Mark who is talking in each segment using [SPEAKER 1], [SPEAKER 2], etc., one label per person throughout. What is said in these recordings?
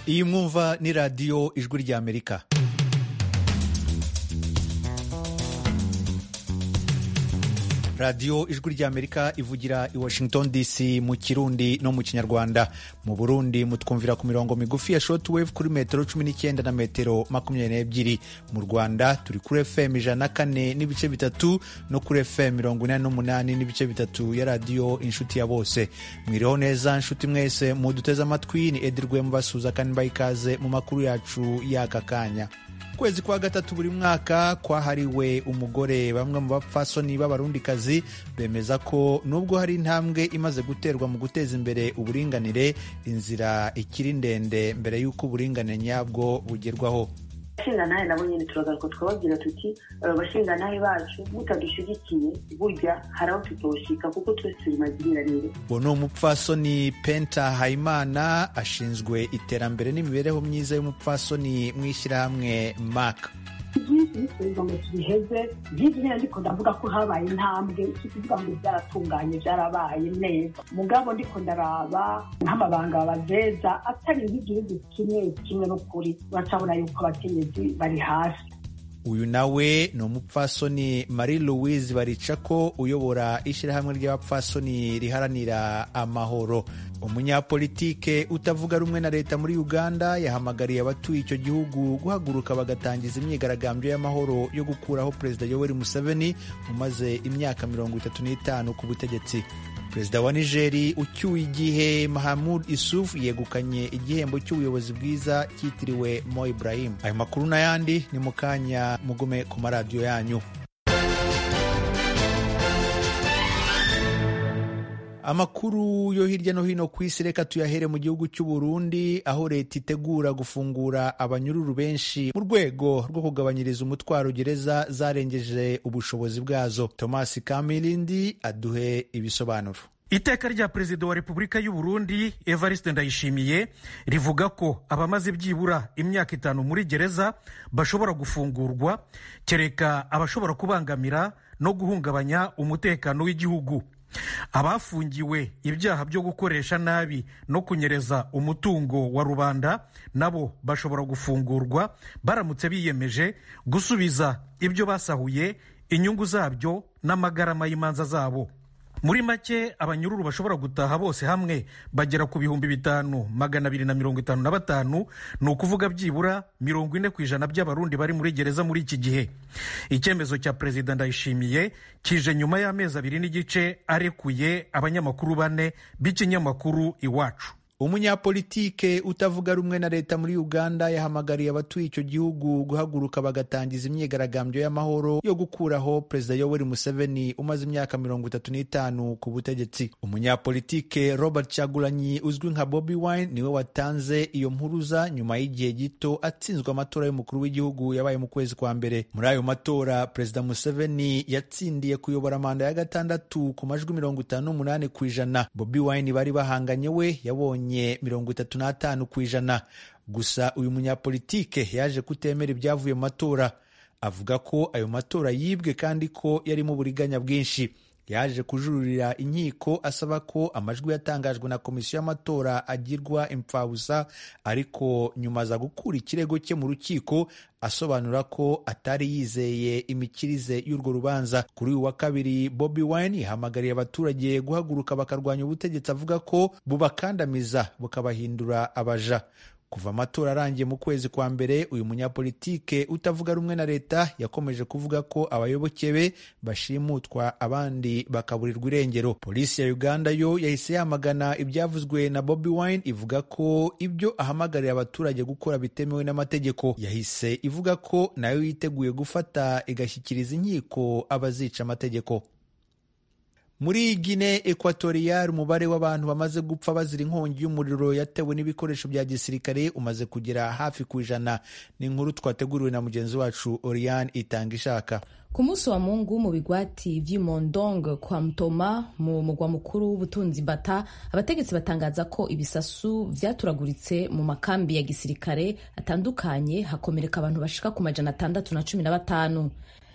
[SPEAKER 1] iyi mwumva ni radiyo ijwi ry'amerika radiyo ijwi ry'amerika ivugira i washington dc mu kirundi no mu kinyarwanda mu burundi mutwumvira ku mirongo migufi ya shortwave kuri metero cumi n'icyenda na metero makumyabiri n'ebyiri mu rwanda turi kuri fm ijana na kane n'ibice bitatu no kuri fm mirongo inani n'umunani n'ibice bitatu ya radiyo inshuti ya bose mwiriho neza nshuti mwese muduteze amatwi ni edirwe mubasuza kandi mbaha ikaze mu makuru yacu y'aka kanya ukwezi kwa gatatu buri mwaka kwahariwe umugore bamwe mu bapfasoni b'abarundikazi bemeza ko nubwo hari intambwe imaze guterwa mu guteza imbere uburinganire inzira ikiri ndende mbere y'uko uburinganire nyabwo bugerwaho
[SPEAKER 2] abashingantahe nabo nyine turagaruka twababwira tuti abashingantahe bacu mutadushyigikiye burya hari aho tutoshika kuko twese turi magiranire
[SPEAKER 1] uwo ni umupfasoni penta hayimana ashinzwe iterambere n'imibereho myiza y'umupfasoni mu ishyirahamwe maka
[SPEAKER 3] byinshi bikorerwa ngo tubiheze byinshi nyine ndiko ndavuga ko habaye intambwe si kuvuga ngo byaratunganye byarabaye neza mugabo ndiko ndaraba nk'amabanga bazeza atari nk'igihugu kimwe kimwe n'ukuri uracabona yuko abakenyezi bari hasi
[SPEAKER 1] uyu nawe ni umupfasoni marie louise baricako uyobora ishyirahamwe ry'abapfasoni riharanira amahoro umunyapolitike utavuga rumwe na leta muri uganda yahamagariye abatuye icyo gihugu guhaguruka bagatangiza imyigaragambyo y'amahoro yo gukuraho perezida yoweri museveni umaze imyaka mirongo itatu n'itanu ku butegetsi perezida wa nigeri ucyuye igihe mahamud isuf yegukanye igihembo cy'ubuyobozi bwiza cyitiriwe mo ibrahim ayo makuru n'ayandi ni mu kanya mugume ku maradiyo yanyu amakuru yo hirya no hino ku isi reka tuyahere mu gihugu cy'u Burundi aho leta itegura gufungura abanyururu benshi mu rwego rwo kugabanyiriza umutwaro gereza zarengeje ubushobozi bwazo thomas kamilindi aduhe ibisobanuro
[SPEAKER 4] iteka rya perezida wa repubulika y'u Burundi evariste ndayishimiye rivuga ko abamaze byibura imyaka itanu muri gereza bashobora gufungurwa kereka abashobora kubangamira no guhungabanya umutekano w'igihugu abafungiwe ibyaha byo gukoresha nabi no kunyereza umutungo wa rubanda nabo bashobora gufungurwa baramutse biyemeje gusubiza ibyo basahuye inyungu zabyo n'amagarama y'imanza zabo muri make abanyururu bashobora gutaha bose hamwe bagera ku bihumbi bitanu magana abiri na mirongo itanu na batanu ni ukuvuga byibura mirongo ine ku ijana by'abarundi bari muri gereza muri iki gihe icyemezo cya perezida ndayishimiye kije nyuma y'amezi abiri n'igice arekuye abanyamakuru bane b'ikinyamakuru iwacu
[SPEAKER 1] umunyapolitike utavuga rumwe na leta muri uganda yahamagariye abatuye icyo gihugu guhaguruka bagatangiza imyigaragambyo y'amahoro yo gukuraho perezida yoweri museveni umaze imyaka mirongo itatu n'itanu ku butegetsi umunyapolitike robert cyagulanyi uzwi nka bobi wine niwe watanze iyo mpuruza nyuma y'igihe gito atsinzwe amatora y'umukuru w'igihugu yabaye mu kwezi kwa mbere muri ayo matora perezida museveni yatsindiye kuyobora manda ya gatandatu ku majwi mirongo itanu n'umunani ku ijana bobi wine bari bahanganye we yabonye mirongo itatu n'atanu ku ijana gusa uyu munyapolitike yaje kutemera ibyavuye mu matora avuga ko ayo matora yibwe kandi ko yarimo uburiganya bwinshi yaje kujurira inkiko asaba ko amajwi yatangajwe na komisiyo y'amatora agirwa impfabusa ariko nyuma aza gukura ikirego cye mu rukiko asobanura ko atari yizeye imikirize y'urwo rubanza kuri uyu wa kabiri bobi wine yahamagariye abaturage guhaguruka bakarwanya ubutegetsi avuga ko bubakandamiza bukabahindura abaja kuva amatora arangiye mu kwezi kwa mbere uyu munyapolitike utavuga rumwe na leta yakomeje kuvuga ko abayoboke be bashimutwa abandi bakaburirwa irengero polisi ya uganda yo yahise yamagana ibyavuzwe na bobi wine ivuga ko ibyo ahamagarira abaturage gukora bitemewe n'amategeko yahise ivuga ko nayo yiteguye gufata igashyikiriza inkiko abazica amategeko muri gine ekwatoriyari umubare w'abantu bamaze gupfa bazira inkongi y'umuriro yatewe n'ibikoresho bya gisirikare umaze kugera hafi ku ijana ni inkuru twateguriwe na mugenzi wacu oriane itanga ishaka
[SPEAKER 5] ku munsi wa mungu mu bigwati vy'imondong kwa mtoma mu mugwa mukuru w'ubutunzi bata abategetsi batangaza ko ibisasu vyaturaguritse mu makambi ya gisirikare atandukanye hakomereka abantu bashika ku majana atandatu na cumi na batanu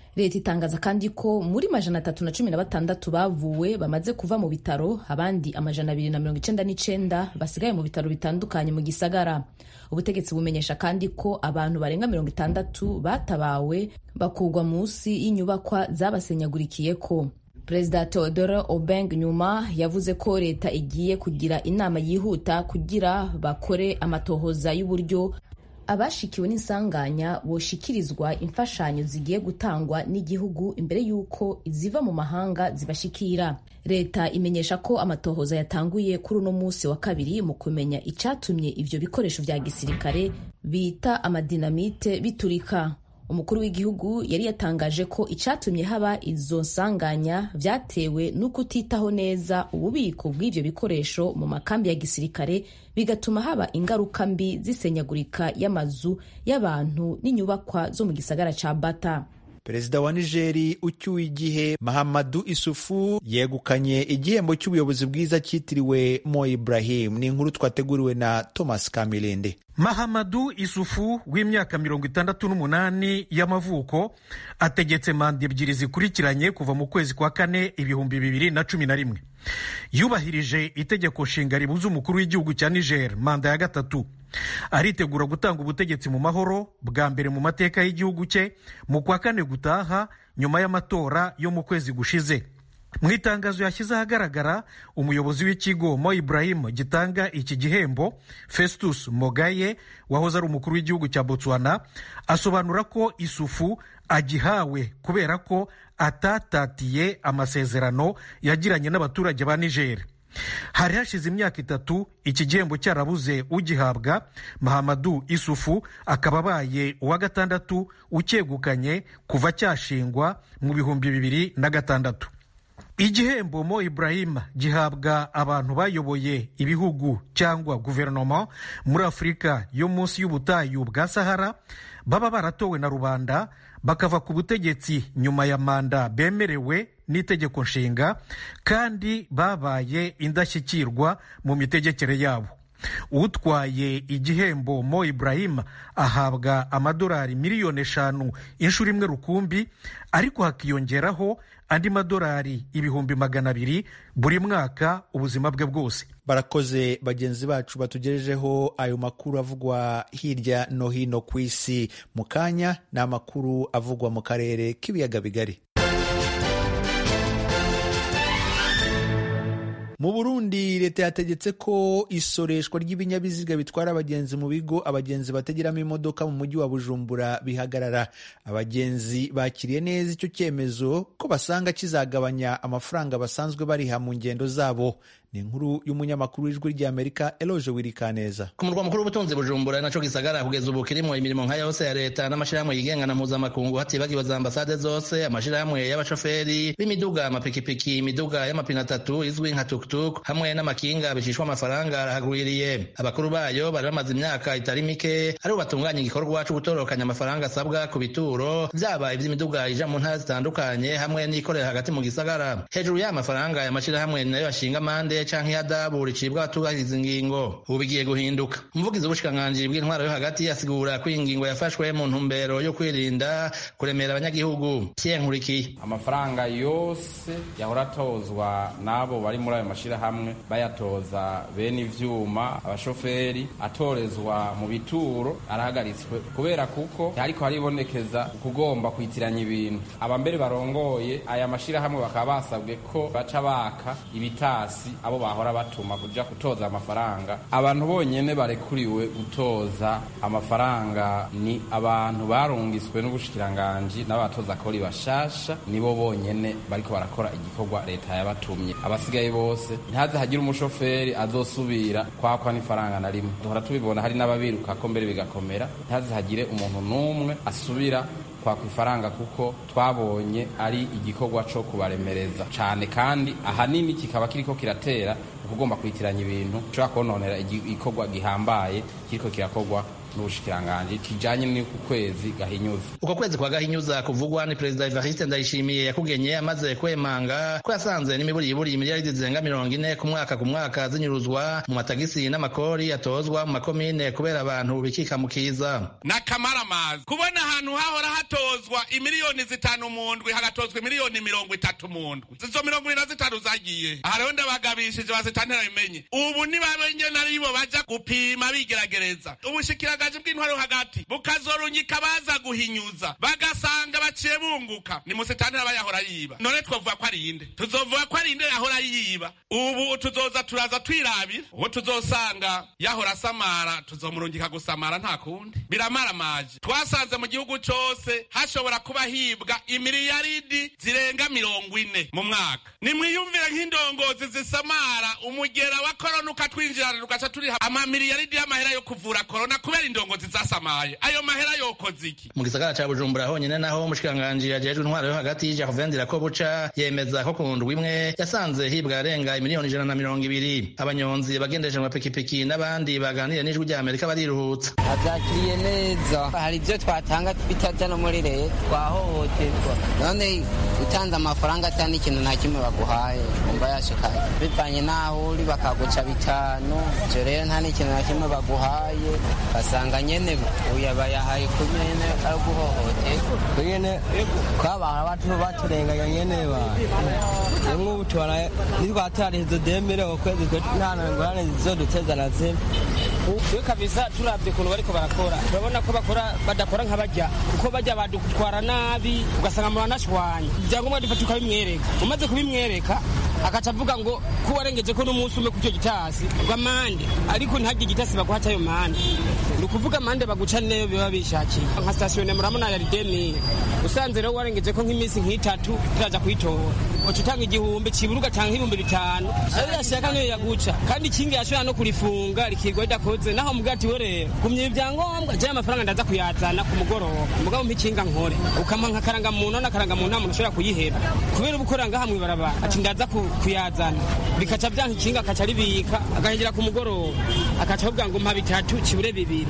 [SPEAKER 5] leta itangaza kandi ko muri majana atatu na cumi na batandatu bavuwe bamaze kuva mu bitaro abandi amajana abiri na mirongo icenda n'icenda basigaye mu bitaro bitandukanye mu gisagara ubutegetsi bumenyesha kandi ko abantu barenga mirongo itandatu batabawe bakurwa munsi y'inyubakwa zabasenyagurikiyeko perezida theodore obeng nyuma yavuze ko leta igiye kugira inama yihuta kugira bakore amatohoza y'uburyo abashikiwe n'insanganya boshikirizwa imfashanyo zigiye gutangwa n'igihugu imbere y'uko ziva mu mahanga zibashikira leta imenyesha ko amatohoza yatanguye kuri uno munsi wa kabiri mu kumenya icyatumye ivyo bikoresho vya gisirikare bita amadinamite biturika umukuru w'igihugu yari yatangaje ko icyatumye haba izo nsanganya vyatewe no kutitaho neza ububiko bw'ivyo bikoresho mu makambi ya gisirikare bigatuma haba ingaruka mbi z'isenyagurika y'amazu y'abantu n'inyubakwa zo mu gisagara ca bata
[SPEAKER 1] perezida wa nigeri ucyuye igihe mahamadu isufu yegukanye igihembo cy'ubuyobozi bwiza cyitiriwe mo ibrahim ni inkuru twateguriwe na thomas kamilende
[SPEAKER 4] mahamadu isufu w'imyaka mirongo itandatu n'umunani y'amavuko ategetse manda ebyiri zikurikiranye kuva mu kwezi kwa kane ibihumbi bibiri na cumi na rimwe yubahirije itegeko nshinga ribuza umukuru w'igihugu cya niger manda ya gatatu aritegura gutanga ubutegetsi mu mahoro bwa mbere mu mateka y'igihugu cye mu kwa kane gutaha nyuma y'amatora yo mu kwezi gushize mu itangazo yashyize ahagaragara umuyobozi w'ikigo mo ibrahim gitanga iki gihembo festus mogaye wahoze ari umukuru w'igihugu cya botswana asobanura ko isufu agihawe kubera ko atatatiye amasezerano yagiranye n'abaturage ba niger hari hashize imyaka itatu iki gihembo cyarabuze ugihabwa mahamadu isufu akaba abaye uwa gatandatu ucyegukanye kuva cyashingwa mu bihumbi bibiri na gatandatu igihembo mo ibrahim gihabwa abantu bayoboye ibihugu cyangwa guverinoma muri afurika yo munsi y'ubutayu bwa sahara baba baratowe na rubanda bakava ku butegetsi nyuma ya manda bemerewe n'itegeko nshinga kandi babaye indashyikirwa mu mitegekere yabo utwaye igihembo mo ibrahim ahabwa amadolari miliyoni eshanu inshuro imwe rukumbi ariko hakiyongeraho andi madolari ibihumbi magana abiri buri mwaka ubuzima bwe bwose
[SPEAKER 1] barakoze bagenzi bacu batugejejeho ayo makuru avugwa hirya no hino ku isi mu kanya ni amakuru avugwa mu karere k'ibiyaga bigari mu burundi leta yategetse ko isoreshwa ry'ibinyabiziga bitwara abagenzi mu bigo abagenzi bategeramo imodoka mu mujyi wa bujumbura bihagarara abagenzi bakiriye neza icyo cyemezo ko basanga kizagabanya amafaranga basanzwe bariha mu ngendo zabo ni inkuru y'umunyamakuru w'ijwi ry'amerika eloje wirikaneza
[SPEAKER 6] ku murwa mukuru w'ubutunzi bujumbura naco gisagara kugeza ubu kirimo imirimo nka yose ya leta n'amashirahamwe yigenga na mpuzamakungu hatibagiwe za ambasade zose amashirahamwe y'abashoferi b'imiduga amapikipiki imiduga y'amapine atatu izwi nka tuktuk hamwe n'amakinga bishishwa amafaranga arahagwiriye abakuru bayo bari bamaze imyaka itari mike aribo batunganya igikorwa co gutorokanya amafaranga asabwa ku bituro vyaba ivy'imiduga ija mu ntara zitandukanye hamwe n'ikorera hagati mu gisagara hejuru y'aya mafaranga aya mashirahamwe nayo ashinga amande canke ihadabu ricibwa abatubahiriza ingingo ubu bigiye guhinduka umuvugizi w'ubushikiranganji bw'intwaro yo hagati asigura ko iyi ngingo yafashwe mu ntumbero yo kwirinda kuremera abanyagihugu Pierre Nkurikiye
[SPEAKER 7] amafaranga yose yahora atozwa n'abo bari muri ayo mashirahamwe bayatoza bene ivyuma abashoferi atorezwa mu bituro arahagaritswe kubera kuko hariko haribonekeza kugomba kwitiranya ibintu abambere barongoye aya mashirahamwe bakaba basabwe ko baca baka ibitasi abo bahora batuma kuja gutoza amafaranga abantu bonyene barekuriwe gutoza amafaranga ni abantu barungiswe n'ubushikiranganji n'abatoza kori bashasha nibo bonyene bariko barakora igikorwa leta yabatumye abasigaye bose ntihaze hagire umushoferi azosubira kwakwa n'ifaranga na rimwe duhora tubibona hari n'ababiruka ko mbere bigakomera ntihaze hagire umuntu n'umwe asubira kwaka ifaranga kuko twabonye ari igikorwa co kubaremereza cane kandi ahanini kikaba kiriko kiratera ukugomba kwitiranya ibintu ushobora kononera igikorwa gihambaye kiriko kirakorwa n'ubushikiranganji kijanye n'uku kwezi gahinyuza
[SPEAKER 6] uko kwezi kwa gahinyuza kuvugwa ni perezida evariste ndayishimiye yakugenye amaze kwemanga ko yasanze n'imiburiburi miliyaridi zirenga mirongo ine ku mwaka ku mwaka zinyuruzwa mu matagisi n'amakori atozwa mu makomine kubera abantu bikika mu kiza
[SPEAKER 8] n'akamaramazi kubona ahantu hahora hatozwa imiliyoni zitanu mu ndwi hagatozwa imiliyoni mirongo itatu mu ndwi izo mirongo ine na zitanu zagiye aha rero ndabagabishije bazitantera bimenye ubu nibabenye naribo baja gupima bigeragereza ubushikiragaji bw'intwaro hagati bukazorunyika baza guhinyuza bagasanga baciye bunguka ni musitantera bayahora yiba none twavuga ko ari inde tuzovuga ko ari inde yahora yiba ubu tuzoza turaza twirabira uwo tuzosanga yahora asamara tuzomurungika gusamara nta kundi biramaramaje twasanze mu gihugu cose hashobora kuba hibwa imiliyaridi zirenga mirongo ine mu mwaka nimwiyumvire nk'indongozi zisamara umugera wa korona ukatwinjirana tugaca turiha amamiliyaridi y'amahera yo kuvura korona kubera indongozi zasamaye ayo mahera yokoze iki
[SPEAKER 6] mu gisagara ca bujumbura honyine naho umushikiranganji yajejwe intwaro yo hagati jacovendira ko buca yemeza ko ku ndwi imwe yasanze hibwa yarenga imiliyoni ijana na mirongo ibiri abanyonzi bagendeje mu mapikipiki n'abandi baganiriye n'ijwi rya amerika bariruhutsa
[SPEAKER 9] abyakiriye neza hari ibyo twatanga bitaja no muri leta twahohoterwa none utanze amafaranga atari n'ikintu nta kimwe baguhaye umva yashikaye bivanye n'aho uri bakaguca bitanu ivyo rero nta n'ikintu na kimwe baguhaye basanga nyene uya bayahaye ku nyene ari guhohoterwa
[SPEAKER 10] nyene kwabara batu baturenganya nyene ba rimwe ubu tubona nitwatariheze demire ukwezi nta ngorane zizoduteza na zimwe
[SPEAKER 11] iyo kabisa turavye ukuntu bariko barakora turabona ko bakora badakora nk'abajya kuko bajya badutwara nabi ugasanga muranashwanya ibyangombwa dufata ukabimwereka umaze kubimwereka akaca avuga ngo ko warengeje ko n'umunsi umwe kucyo gitasi bw'amande ariko ntihagire igitasi baguha cyayo mande ni ukuvuga amande baguca neyo biba bishakiye nka sitasiyo nemurabona ya rideni usanze rero warengeje ko nk'iminsi nk'itatu turaja kuyitora uca utanga igihumbi cibura ugatanga nk'ibihumbi bitanu ayo yashaka niyo yaguca kandi ikingi yashobora no kurifunga rikirwa ridakoze naho muga ati we rero gumya ibyangombwa jewe amafaranga ndaza kuyazana ku mugoroba mugabo mpa ikinga nkore ukampa nk'akarangamuntu n'akarangamuntu nta muntu ashobora kuyiheba kubera uba ukorera ngaha mw'ibarabara ati ndaza kuyazana bikaca vyanka ikinga akaca ribika agahengera ku mugoroba akaca avuga ngo mpa bitatu kibure bibiri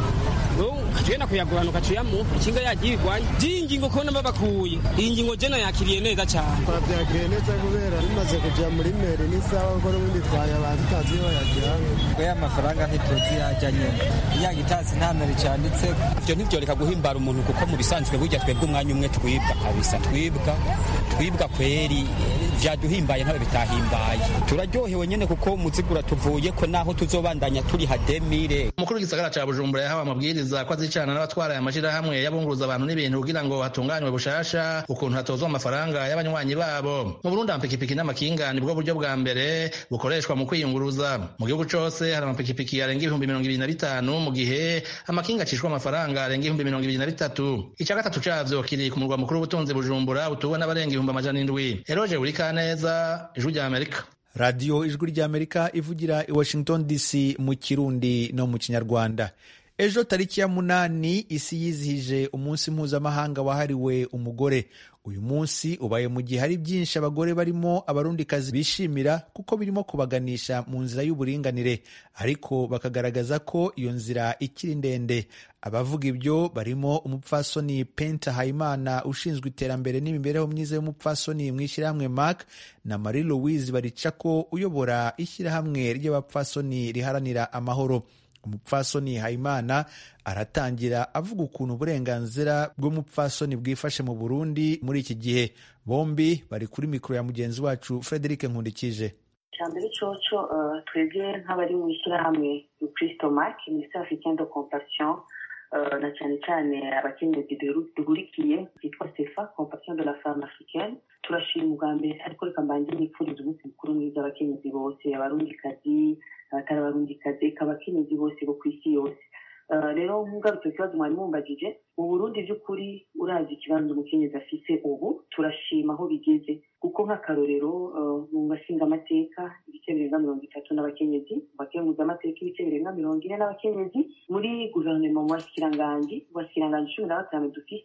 [SPEAKER 11] ukagenda kuyagurana ukacuyamu ikinga yagiye igwanya iyi ngingo kubona babakuye iyi ngingo jena yakiriye neza cyane
[SPEAKER 10] twabyakiriye neza kubera bimaze kuja muri meri n'isaha kuko n'ubundi twayabara tutazi iyo bayajyana
[SPEAKER 12] we amafaranga ntituzi yajya nyene iya gitasi nta meri cyanditse ivyo ntivyoreka guhimbara umuntu kuko mu bisanzwe burya twebwe umwanya umwe twibwa kabisa twibwa twibwa kweri vyaduhimbaye ntawe bitahimbaye turaryohewe nyene kuko muzigura tuvuye ko naho tuzobandanya turi hademire
[SPEAKER 6] umukuru w'igisagara ca bujumbura yahawe amabwiriza ko azicana n'abatwara aya mashirahamwe y'abunguruza abantu n'ibintu kugira ngo hatunganywe bushasha ukuntu hatozwa amafaranga y'abanywanyi babo mu burundi amapikipiki n'amakinga nibwo buryo bwa mbere bukoreshwa mu kwiyunguruza mu gihugu cose hari amapikipiki arenga ibihumbi mirongo ibiri na bitanu mu gihe amakinga acishwa amafaranga arenga ibihumbi mirongo ibiri na bitatu ica gatatu cavyo kiri ku murwa mukuru w'ubutunzi bujumbura utuwe n'abarenga ibihumbi amajana indwi eroje buri kaneza ijwi rya amerika
[SPEAKER 1] radiyo ijwi ry'amerika ivugira i washington dc mu kirundi no mu kinyarwanda ejo tariki ya munani isi yizihije umunsi mpuzamahanga wahariwe umugore uyu munsi ubaye mu gihe hari byinshi abagore barimo abarundikazi bishimira kuko birimo kubaganisha mu nzira y'uburinganire ariko bakagaragaza ko iyo nzira ikiri ndende abavuga ibyo barimo umupfasoni penta hayimana ushinzwe iterambere n'imibereho myiza y'umupfasoni mu ishyirahamwe mark na marie louise baricako uyobora ishyirahamwe ry'abapfasoni riharanira amahoro umupfasoni hayimana aratangira avuga ukuntu uburenganzira bw'umupfasoni bwifashe mu burundi muri iki gihe bombi bari kuri mikoro ya mugenzi wacu frederic nkundikije
[SPEAKER 2] icya mbere coco twebwe nk'abari mu ishyirahamwe kristo mark minisiteri africaine de compassion na cyane cyane abakenyezi duhurikiye byitwa sefa compassion de la femme africaine turashima ubwa mbere ariko reka mbanze nipfuriza umunsi mukuru mwiza abakenyezi bose abarundikazi abatari abarundikazi eka abakenyezi bose bo ku isi yose rero nkugarutse ikibazo mwari mumbagije mu burundi by'ukuri urazi ikibanza umukenyezi afise ubu turashima aho bigeze kuko nk'akarorero mu bashinga amateka ibice birenga mirongo itatu n'abakenyezi mu bakenguza amateka ibice birenga mirongo ine n'abakenyezi muri guverinoma mu basikiranganji mu basikiranganji cumi na batanu dufise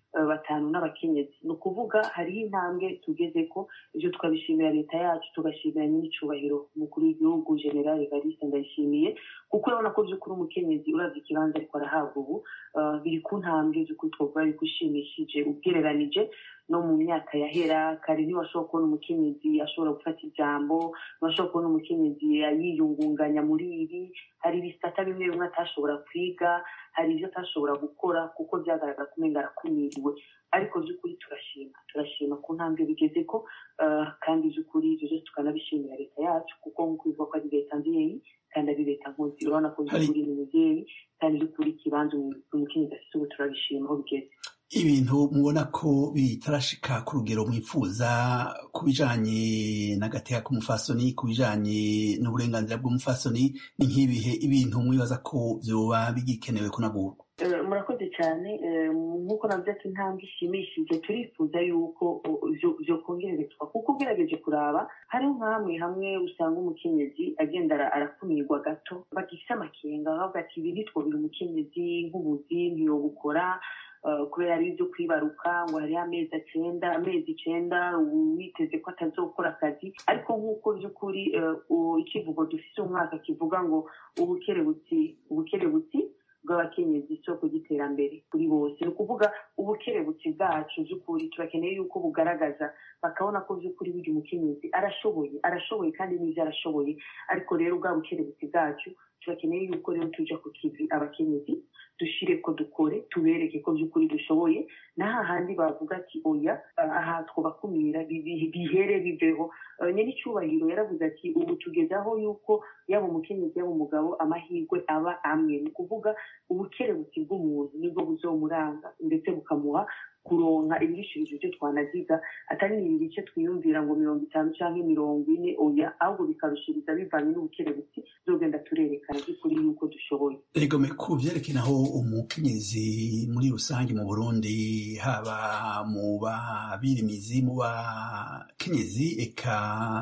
[SPEAKER 2] batanu n'abakenyezi ni ukuvuga hariho intambwe tugeze ko ibyo tukabishimira leta yacu tugashimira n'icyubahiro umukuru w'igihugu generale evariste ndayishimiye kuko urabona ko by'ukuri umukenyezi uravye ikibanza ariko arahabwa ubu biri ku ntambwe by'ukuri twavuga yuko ishimishije ugereranije no mu myaka yahera kare ntiwashobora kubona umukenyezi ashobora gufata ijambo ntibashobora kubona umukenyezi yiyungunganya muri ibi hari ibisata bimwe bimwe atashobora kwiga hari ibyo atashobora gukora kuko byagaragara ko umenga arakumiriwe ariko by'ukuri turashima turashima ku ntambwe bigeze ko kandi by'ukuri ibyo byose tukanabishimira leta yacu kuko nk'uko bivuga ko ari leta nzeyi kandi ari leta nkozi urabona ko by'ukuri ni umubyeyi kandi by'ukuri ikibanza umukenyezi afite ubu turabishima aho bigeze
[SPEAKER 13] ibintu mubona ko bitarashika ku rugero mwifuza ku bijanye n'agateka k'umufasoni ku bijanye n'uburenganzira bw'umufasoni ni nk'ibihe ibintu mwibaza ko vyoba bigikenewe kunagurwa
[SPEAKER 2] murakoze cyane nk'uko nabyo ati intambwe ishimishije turifuza yuko byokongererezwa kuko ugerageje kuraba hariho nk'amwe hamwe usanga umukenyezi agenda arakumirwa gato bagifite amakenga bavuga ati ibi ntitwobira umukenyezi nk'ubuzi ntiyobukora kubera ari ibyo kwibaruka ngo hariho amezi acenda amezi icenda witeze ko atazokora akazi ariko nk'uko by'ukuri ikivugo dufite umwaka kivuga ngo ubukerebutsi ubukerebutsi bw'abakenyezi isoko ry'iterambere kuri bose ni ukuvuga ubukerebutsi bwacu by'ukuri turakeneye yuko bugaragaza bakabona ko by'ukuri burya umukenyezi arashoboye arashoboye kandi n'ibyo arashoboye ariko rero bwa bukerebutsi bwacu turakeneye yuko rero tuja ku kivi abakenyezi dushire ko dukore tubereke ko by'ukuri dushoboye n'aha handi bavuga ati oya aha twobakumira bihere biveho nyine icyubahiro yaravuze ati ubu tugeze aho yuko yaba umukenyezi yaba umugabo amahirwe aba amwe ni ukuvuga ubukerebutsi bw'umuntu nibwo buzomuranga ndetse bukamuha kuronka ibirishirije ibyo twanaziga atari ibi bice twiyumvira ngo mirongo itanu cyangwa mirongo ine oya ahubwo bikarushiriza bivanye n'ubukerebutsi zogenda turerekana by'ukuri yuko dushoboye
[SPEAKER 13] egome ku vyerekanaho umukenyezi muri rusange mu burundi haba mu babirimizi mu bakenyezi eka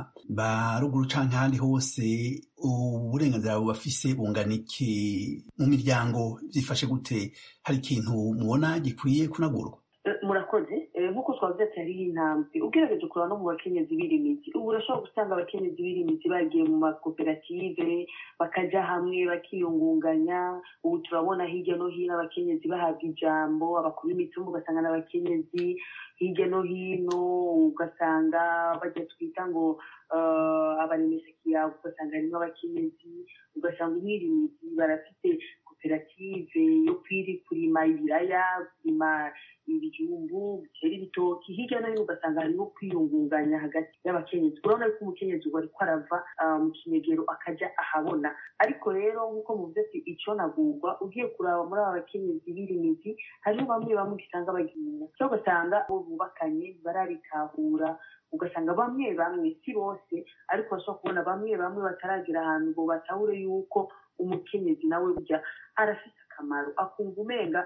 [SPEAKER 13] ba ruguru canke ahandi hose uburenganzira bubafise bungana iki mu miryango vyifashe gute hari ikintu mubona gikwiye kunagurwa
[SPEAKER 2] murakoze nk'uko twavuze ati hariho intambwe ugerageje kureba no mu bakenyezi b'irimizi ubu urashobora gusanga abakenyezi b'irimizi bagiye mu makoperative bakajya hamwe bakiyungunganya ubu turabona hirya no hino abakenyezi bahabwa ijambo abakuru b'imitumba ugasanga n'abakenyezi hirya no hino ugasanga bajya twita ngo abaremeshakiyago ugasanga harimo abakenyezi ugasanga umwirimizi barafite koperative yo kwiri kurima ibiraya kurima ibijumbu bitera ibitoki hirya no hino ugasanga harimo kwiyungunganya hagati y'abakenyezi urabona yuko umukenyezi ubu ariko arava mu kinegero akajya ahabona ariko rero nk'uko muvuze ati icyo nagurwa ugiye kuraba muri aba bakenyezi b'irimizi hariho bamwe bamwe usanga bagiye cyangwa ugasanga bo bubakanye barabitahura ugasanga bamwe bamwe si bose ariko bashobora kubona bamwe bamwe bataragira ahantu ngo batahure yuko umukenyezi nawe burya arafite akamaro akumva umenga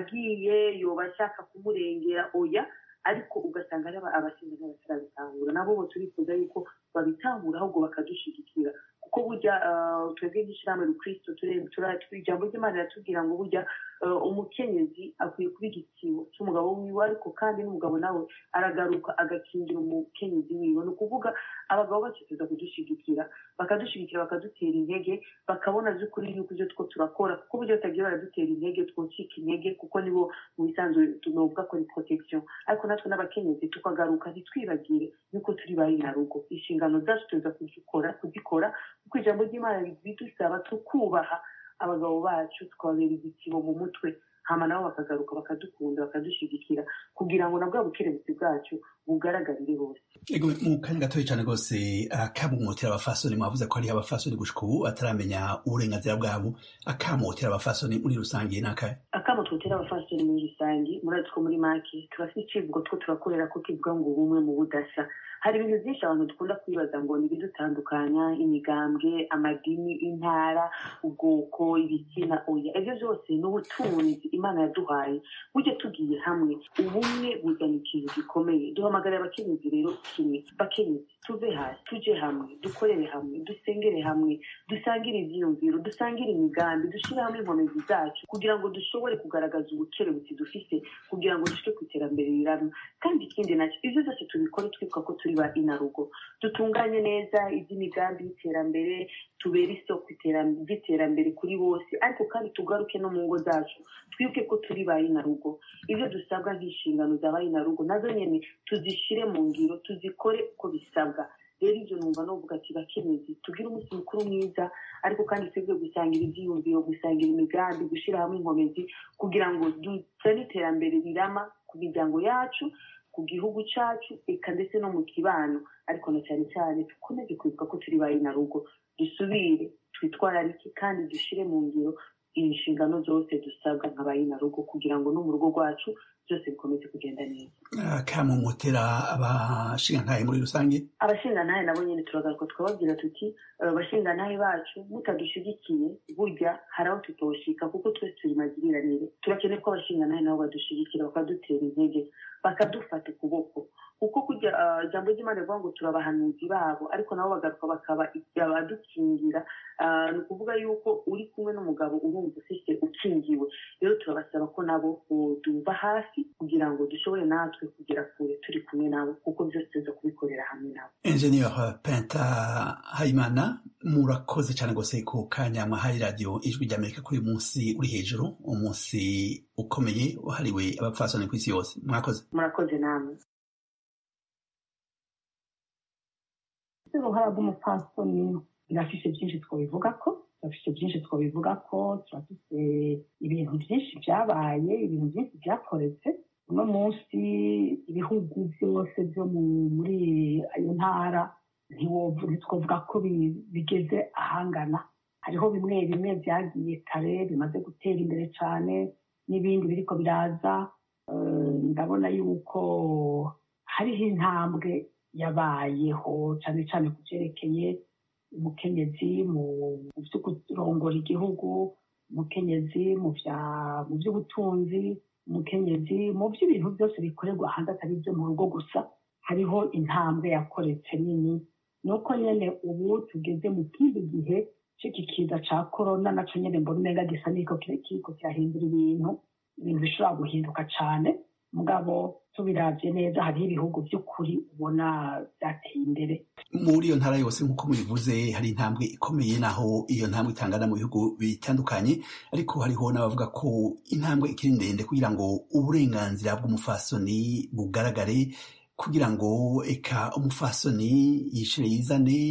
[SPEAKER 2] agiye yoba ashaka kumurengera oya ariko ugasanga ari abasinzi n'abatarabitahura nabo bo turifuza yuko babitahura ahubwo bakadushigikira kuko burya twebwe nk'ishyirahamwe rukristo ijambo ry'imana riratubwira ngo burya umukenyezi akwiye kuba igitibo cy'umugabo wiwe ariko kandi n'umugabo nawe aragaruka agakingira umukenyezi wiwe ni ukuvuga abagabo bakifuza kudushigikira bakadushigikira bakadutera intege bakabona by'ukuri yuko ibyo two turakora kuko buryo batagiye baradutera intege twocika intege kuko nibo mu bisanzwe tunovuga ko ni protection ariko natwe n'abakenyezi tukagaruka ntitwibagire yuko turi ba rugo inshingano zacu tuza kuzikora kuzikora kuko ijambo ry'imana bidusaba tukubaha abagabo bacu tukababera igitibo mu mutwe hama nabo bakagaruka bakadukunda bakadushigikira kugira ngo na bwa bukerebutsi bwacu bugaragarire bose
[SPEAKER 13] ego mu kanya gatoya cyane rwose akamumotera abafasoni mwavuze ko hariho abafasoni gushika ubu ataramenya uburenganzira bwabo akamotera abafasoni muri rusange ni akahe
[SPEAKER 2] akamo twotera abafasoni muri rusange murazi ko muri make turafite icivugo two turakorera ko kivuga ngo ubumwe mu budasa hari ibintu byinshi abantu dukunda kwibaza ngo ni ibidutandukanya imigambwe amadini intara ubwoko ibitsina oya ibyo byose ni ubutunzi imana yaduhaye burya tugiye hamwe ubumwe buzana ikintu gikomeye duhamagara abakenyezi rero kimwe bakenyezi tuve hasi tuje hamwe dukorere hamwe dusengere hamwe dusangire ibyiyumviro dusangire imigambi dushyire hamwe inkomezi zacu kugira ngo dushobore kugaragaza kugaragaza ubukerebutsi dufite kugira ngo dushike ku iterambere rirama kandi ikindi nacyo ibyo byose tubikore twibuka ko turi ba inarugo dutunganye neza iby'imigambi y'iterambere tubere isoko ry'iterambere kuri bose ariko kandi tugaruke no mu ngo zacu twibuke ko turi ba inarugo ibyo dusabwa nk'inshingano za ba inarugo nazo nyine tuzishyire mu ngiro tuzikore uko bisabwa rero ibyo numva novuga ati bakenyezi tugire umunsi mukuru mwiza ariko kandi twebwe gusangira ibyiyumviro gusangira imigambi gushyira hamwe inkomezi kugira ngo dusane iterambere rirama ku miryango yacu ku gihugu cyacu eka ndetse no mu kibano ariko na cyane cyane dukomeze kwibuka ko turi ba inarugo dusubire twitwararike kandi dushyire mu ngiro inshingano zose dusabwa nka ba inarugo kugira ngo no mu rugo rwacu byose bikomeze kugenda neza
[SPEAKER 13] kamumutera abashingantahe muri rusange
[SPEAKER 2] abashingantahe nabo nyine turagaruka twababwira tuti abashingantahe bacu mutadushyigikiye burya hari aho tutoshika kuko twese turi magiriranire turakeneye ko abashingantahe nabo badushyigikira bakadutera intege bakadufata ukuboko kuko kujya ijambo ry'imana rivuga ngo turabahanuzi babo ariko nabo bagaruka bakaba abadukingira ni ukuvuga yuko uri kumwe n'umugabo urumva ufite ukingiwe rero turabasaba ko nabo tumva hafi kugira ngo dushobore natwe kugera kure turi kumwe nabo kuko byose tuza kubikorera hamwe nabo
[SPEAKER 13] enjeniyeri penta hayimana murakoze cyane rwose ku kanya mwahaye radiyo ijwi ry'amerika kuri uyu munsi uri hejuru umunsi ukomeye wahariwe abapfasoni ku isi yose mwakoze
[SPEAKER 2] murakoze namwe
[SPEAKER 3] uruhara rw'umupfasoni birafise byinshi twabivuga ko turafise byinshi twabivuga ko turafise ibintu byinshi byabaye ibintu byinshi byakoretse uno munsi ibihugu byose byo muri ayo ntara ntitwavuga ko bigeze ahangana hariho bimwe bimwe byagiye kare bimaze gutera imbere cyane n'ibindi biriko biraza ndabona yuko hariho intambwe yabayeho cyane cyane ku byerekeye umukenyezi mu byo kurongora igihugu umukenyezi mu by'ubutunzi umukenyezi mu by'ibintu byose bikorerwa hanze atari ibyo mu rugo gusa hariho intambwe yakoretse nini ni uko nyine ubu tugeze mu kindi gihe cy'iki kiza cya korona nacyo nyine mbona umenga gisa n'iko kiriko kirahindura ibintu ibintu bishobora guhinduka cyane mugabo tubirabye neza hariho ibihugu by'ukuri ubona byateye imbere
[SPEAKER 13] muri iyo ntara yose nk'uko mubivuze hari intambwe ikomeye naho iyo ntambwe itangana mu bihugu bitandukanye ariko hariho n'abavuga ko intambwe ikiri ndende kugira ngo uburenganzira bw'umufasoni bugaragare kugira ngo eka umufasoni yishire yizane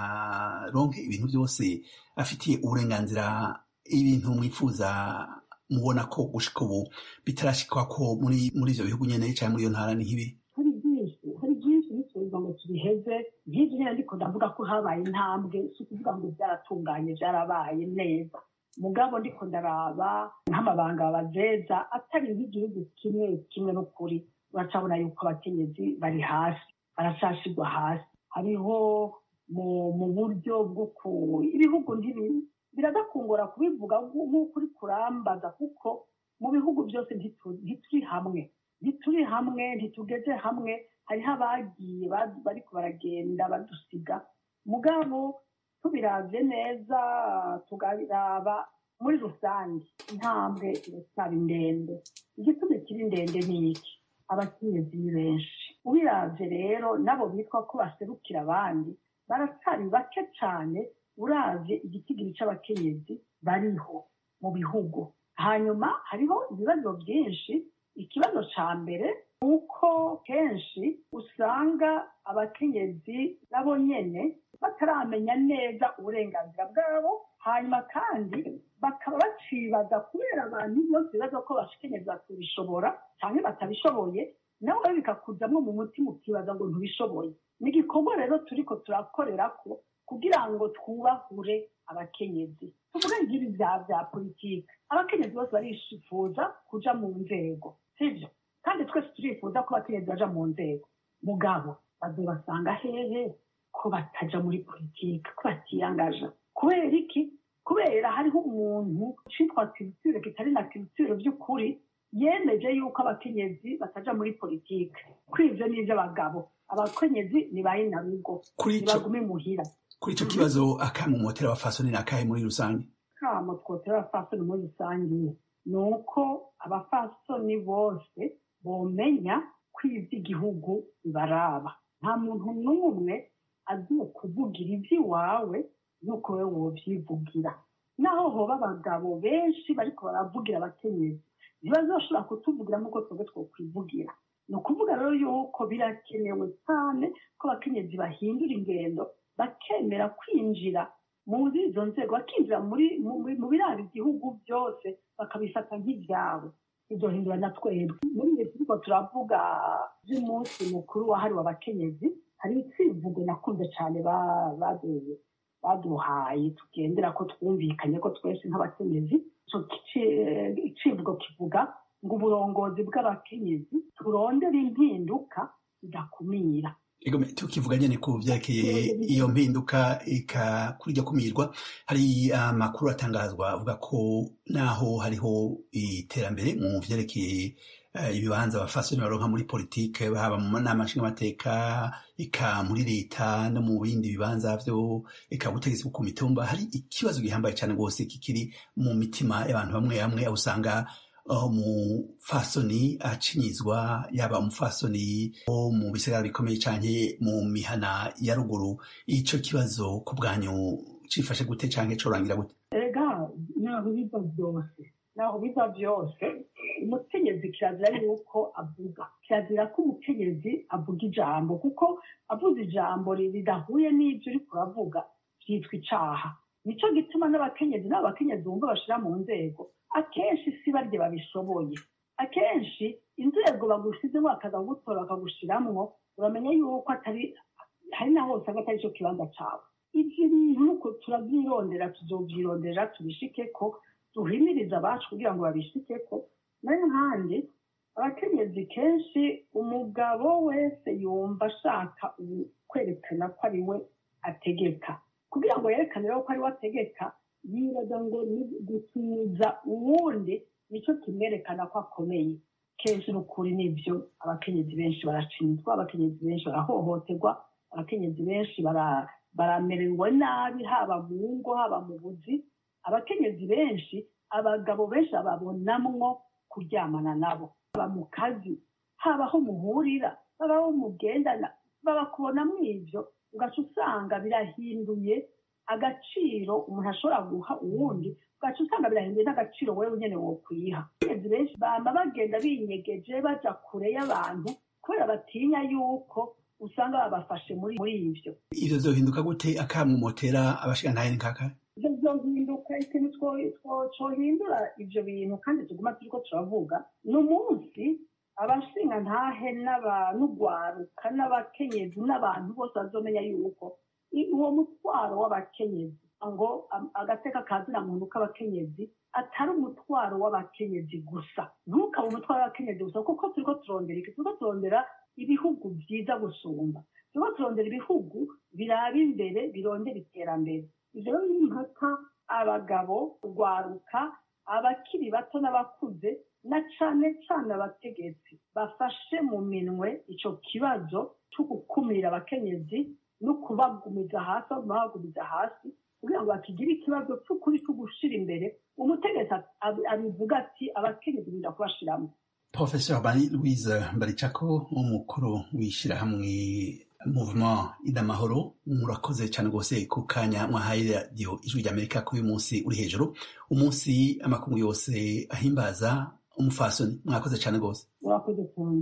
[SPEAKER 13] aronke ibintu byose afitiye uburenganzira ibintu mwifuza mubona ko gushika ubu bitarashikwa ko muri muri ivyo bihugu nyene cyangwa muri iyo ntara ni nk'ibi
[SPEAKER 3] hari byinshi hari byinshi bituza ngo tubiheze nk'ibyo nyine ariko ndavuga ko habaye intambwe si ukuvuga ngo byaratunganye byarabaye neza mugabo ndiko ndaraba nk'amabanga bazeza atari nk'igihugu kimwe kimwe n'ukuri uracabona yuko abakenyezi bari hasi baracashigwa hasi hariho mu buryo bwo ku ibihugu ntibiri biradakungura kubivuga nk'uko uri kurambaza kuko mu bihugu byose ntituri hamwe ntituri hamwe ntitugeze hamwe hariho abagiye bariko baragenda badusiga mugabo tubiravye neza tugaraba muri rusange intambwe iracyari ndende igituma kiri ndende ni iki abakenyezi ni benshi ubiravye rero nabo bitwa ko baserukira abandi baracyari bake cyane uravye igitigiri c'abakenyezi bariho mu bihugu hanyuma hariho ibibazo byinshi ikibazo ca mbere ni uko kenshi usanga abakenyezi nabo nyene bataramenya neza uburenganzira bwabo hanyuma kandi bakaba bacibaza kubera abantu bose bibaza ko abakenyezi batabishobora cyangwa batabishoboye nawe bikakujamwo mu mutima ukibaza ngo ntubishoboye ni igikorwa rero turiko turakorera ko kugira ngo twubahure abakenyezi tuvuge nk'ibi bya bya politiki abakenyezi bose barifuza kuja mu nzego sibyo kandi twese turifuza ko abakenyezi baja mu nzego mugabo bazobasanga hehe ko bataja muri politiki ko batiyangaja kubera iki kubera hariho umuntu citwa culture kitari na culture by'ukuri yemeje yuko abakenyezi bataja muri politiki kwivyo n'ivy'abagabo abakenyezi ni bayinarugo nibagume muhira
[SPEAKER 13] kuri icyo kibazo akamumotera abafasoni ni akahe muri rusange
[SPEAKER 3] kamo twotera abafasoni muri rusange ni uko abafasoni bose bomenya ko iby'igihugu bibaraba nta muntu n'umwe agiye kuvugira iby'iwawe nk'uko wowe wobyivugira naho hoba abagabo benshi bariko baravugira abakenyezi ntibazoshobora kutuvugira nk'uko twebwe twokwivugira ni ukuvuga rero yuko birakenewe cyane ko abakenyezi bahindura ingendo bakemera kwinjira muri izo nzego bakinjira muri mu biranga igihugu byose bakabifata nk'ibyabo ibyo hindura na twebwe muri iyi turiko turavuga by'umunsi mukuru wahariwe abakenyezi hari icivugo nakunze cyane baduhaye tugendera ko twumvikanye ko twese nk'abakenyezi icivugo kivuga ngo uburongozi bw'abakenyezi turondere impinduka zidakumira
[SPEAKER 13] tukivuga nyine ku byerekeye iyo mpinduka kuri iryo kumirwa hari amakuru atangazwa avuga ko naho hariho iterambere mu byerekeye ibibanza abafasoni baronka muri politike haba mu nama nshingamateka eka muri leta no mu bindi bibanza byo eka ubutegetsi bwo ku mitumba hari ikibazo gihambaye cyane rwose kikiri mu mitima y'abantu bamwe bamwe aho usanga umufasoni acinyizwa yaba umufasoni wo mu bisigara bikomeye cyane mu mihana ya ruguru icyo kibazo ku bwanyu cifashe gute cyangwa corangira gute
[SPEAKER 3] ega naho biva byose naho biva byose umukenyezi kirazira yuko avuga kirazira ko umukenyezi avuga ijambo kuko avuze ijambo ridahuye n'ibyo uri kuravuga byitwa icaha nicyo gituma n'abakenyezi n'abakenyezi bumva bashira mu nzego akenshi si barya babishoboye akenshi inzego bagushyizemo bakaza gutora bakagushiramwo uramenya yuko atari hari na hose aba atari cyo kibanza cyawe ibyo bintu nuko turabyirondera tuzobyirondera tubishike ko duhimiriza abacu kugira ngo babishike ko nayo nkandi abakenyezi kenshi umugabo wese yumva ashaka kwerekana ko ari we ategeka kugira ngo yerekane rero ko ari we ategeka yibaza ngo ni gutumiza uwundi nicyo kimwerekana ko akomeye kenshi n'ukuri nibyo abakenyezi benshi baracinzwa abakenyezi benshi barahohoterwa abakenyezi benshi baramererwa nabi haba mu ngo haba mu buzi abakenyezi benshi abagabo benshi babonamwo kuryamana nabo haba mu kazi haba aho muhurira haba aho mugendana babakubonamo ibyo ugaca usanga birahinduye agaciro umuntu ashobora guha uwundi ugaca usanga birahinduye n'agaciro wowe nyine wokwiha abakenyezi benshi bama bagenda binyegeje baja kure y'abantu kubera batinya yuko usanga babafashe muri muri ivyo
[SPEAKER 13] ivyo zohinduka gute akamumotera abashigantahe ni kaka
[SPEAKER 3] ivyo zohinduka ikintu cohindura ivyo bintu kandi tuguma turiko turavuga ni umunsi abashinga ntahe n'urwaruka n'abakenyezi n'abantu bose bazomenya yuko uwo mutwaro w'abakenyezi ngo agateka kazina muntu k'abakenyezi atari umutwaro w'abakenyezi gusa ntukabe umutwaro w'abakenyezi gusa kuko turiko turondera iki turiko turondera ibihugu byiza gusumba turiko turondera ibihugu biraba imbere birondera iterambere ivyo rero ni impaka abagabo urwaruka abakiri bato n'abakuze na cane cane abategetsi bafashe mu minwe ico kibazo co gukumira abakenyezi no kubagumiza hasi aho bagumiza hasi kugira ngo bakigire ikibazo cy'ukuri cyo gushira imbere umutegetsi abivuga ati abakenyezi birinda kubashiramo
[SPEAKER 13] professeur bani louise baricako umukuru w'ishyirahamwe movement idamahoro murakoze cyane rwose ku kanya mwahaye radiyo ijwi ry'amerika kuri uyu munsi uri hejuru umunsi amakungu yose ahimbaza umufasoni mwakoze cyane rwose
[SPEAKER 3] murakoze cyane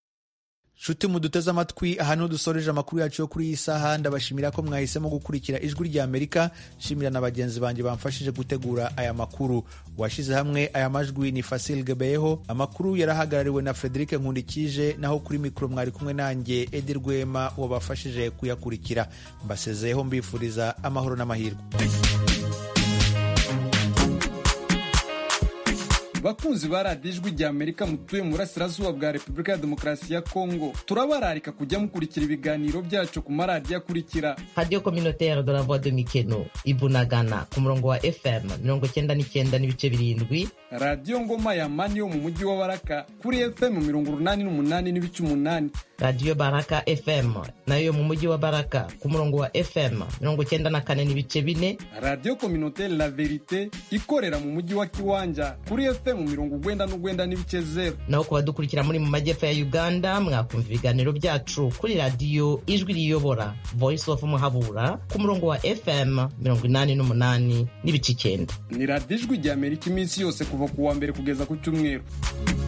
[SPEAKER 1] nshuti muduteze amatwi aha niho dusoreje amakuru yacu yo kuri iyi saha ndabashimira ko mwahisemo gukurikira ijwi rya amerika nshimira na bagenzi banjye bamfashije gutegura aya makuru washyize hamwe aya majwi ni fasil gebeyeho amakuru yarahagarariwe na frederic nkundikije naho kuri mikoro mwari kumwe nanjye edi rwema wabafashije kuyakurikira mbasezeyeho mbifuriza amahoro n'amahirwe
[SPEAKER 14] bakunzi ba radiyo ijwi rya amerika mutuye mu burasirazuba bwa repubulika ya demokarasi ya kongo turabararika kujya mukurikira ibiganiro byacu ku maradiyo akurikira
[SPEAKER 15] radiyo kominotere de la voix de mikeno ibunagana ku murongo wa fm mirongo cyenda n'icyenda n'ibice birindwi
[SPEAKER 14] radiyo ngoma ya mani yo mu mujyi wa baraka kuri fm mirongo urunani n'umunani n'ibice umunani
[SPEAKER 15] radiyo baraka fm nayo yo mu mujyi wa baraka ku murongo wa fm mirongo cyenda na kane n'ibice bine
[SPEAKER 14] radiyo kominotere la verite ikorera mu mujyi wa kiwanja kuri fm fm mirongo ugwenda n'ugwenda n'ibice zero
[SPEAKER 15] naho ku badukurikira muri mu majyepfo ya uganda mwakumva ibiganiro byacu kuri radiyo ijwi riyobora voice of muhabura ku murongo wa fm mirongo inani n'umunani n'ibice icyenda
[SPEAKER 14] ni radiyo ijwi rya amerika iminsi yose kuva ku wa mbere kugeza ku cyumweru